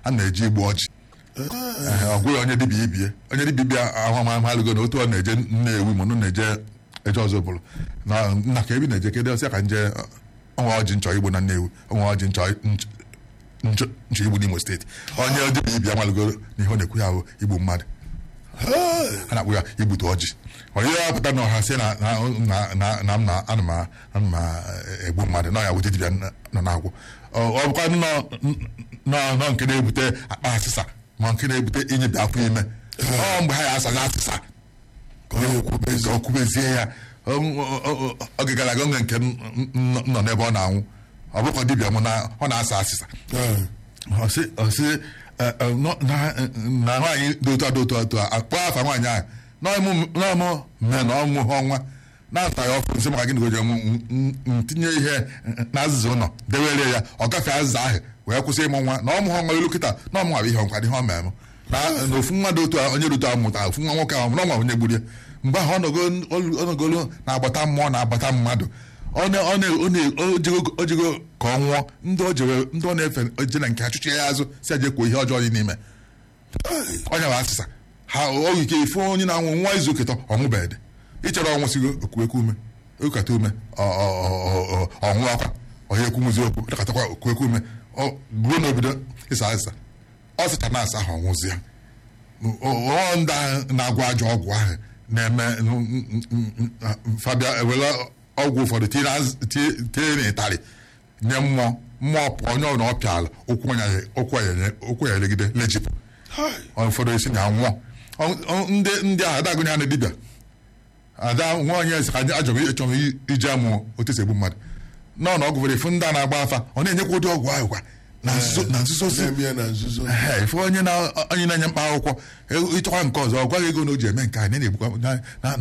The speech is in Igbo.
a na-eji igbu ọjị Ehe, ọ gwụghị onye dibịa ibie onye dibịa ibia ahụmalụgo na otu ọ na-eje nnewi ma ọ na-eje eje ọzọ bụrụ na nna ka ebi na-eje kedu ọsịa ka nje ọnwa ọjị nchọ igbo na nnewi ọnwa ọjị nchọ nch- nchọ nchọ igbo n'imo steeti onye dibịa ibia amalụgo na ihe ọ na-ekwu ya bụ igbu mmadụ a na-akpụ ya igbute ọjị onye ya pụta na ọha si na na na na na m na ana m a- ana m a- egbu mmadụ na ya wute dibịa nọ na-agwụ ọ ọ bụkwa nọ nọ nọ nke na-ebute akpa asịsa ma nke na-ebute inyebi afọ ime ọ mgbe ha ya asaghị asịsa ka ọ kwubezie ya Ọ- ọ- ọ- oge gara aga oge nke m m- m nọ n'ebe ọ na-anwụ ọ bụkwa dibịa m na ọ na-asa asịsa ọsị ọsị ẹ, ẹ, nọ- na na nwaanyị dị otu a dị otu a otu a akpọ afa nwaanyị ahụ n'ọmụ n'ọmụ mme na ọmụ ha ọnwa na-ata ya ọfụ nsị maka gịnị goji ọmụ ntinye ihe na azịza ụlọ dewere ya ọ gafee azịza ahụ wee kwụsị ịmụ nwa na ọmụ ha ọnwa elu kịta na ọmụ nwa bụ ihe ọnkwa ihe ọ mere m na na ofu nwa dị otu a onye dị otu a mụta ofu nwa nwoke ahụ na ọnwa onye gburu ya mgbe ahụ ọnọgo- ọnọgolo na-agbata mmụọ na-agbata mmadụ ọ na- ọ na- ọ na- o jego- o jego ka ọ nwụọ ndị ọ jere ndị ọ na-efe je na nke ha chụchie ya azụ si aje kwuo ihe ọjọọ dị n'ime onye bụ asịsa ha oge ike ife onye na-anwụ nwa izu oketọ ọnwụbedị ịchọrọ ọnwụ sigo okuekwu ume ekata ume ọ- ọ- ọ- ọ- ọnwụ akwa onye ekwumuzi okwu dịkatakwa okuekwu ume ọ ruo n'obodo ịsa asịsa ọ sịcha na asa ahụ ọnwụzi ya ọ ndị ahụ na-agwọ ajọ ọgwụ ahụ na-eme fabia ewere ọgwụ ụfọdụ tinye n'az- tie- tinye n'ịtarị nye mmụọ mmụọ pụọ onye ọbụla ọ pịala ụkwụ ya- ụkwụ ya- ụkwụ ya elegide lejipụ ụfọdụ esi na nwụọ Ọ- ọ- ndị ndị ahụ adagụnye ha na dibịa ada nwa onye esi ka anyị ajọrọ ịchọrọ iji amụọ otu esi egbu mmadụ nọ na ọgwụ fere ifu ndị a na-agba afa ọ na-enyekwa ụdị ọgwụ ahụ kwa na nzuzo na nzuzo si na-eme ya na nzuzo Ehe, ife onye na- onye na-enye mkpa akwụkwọ ịchọkwa nke ọzọ ọ gwaghị ego na o ji eme nke a na na-egbukwa na- na-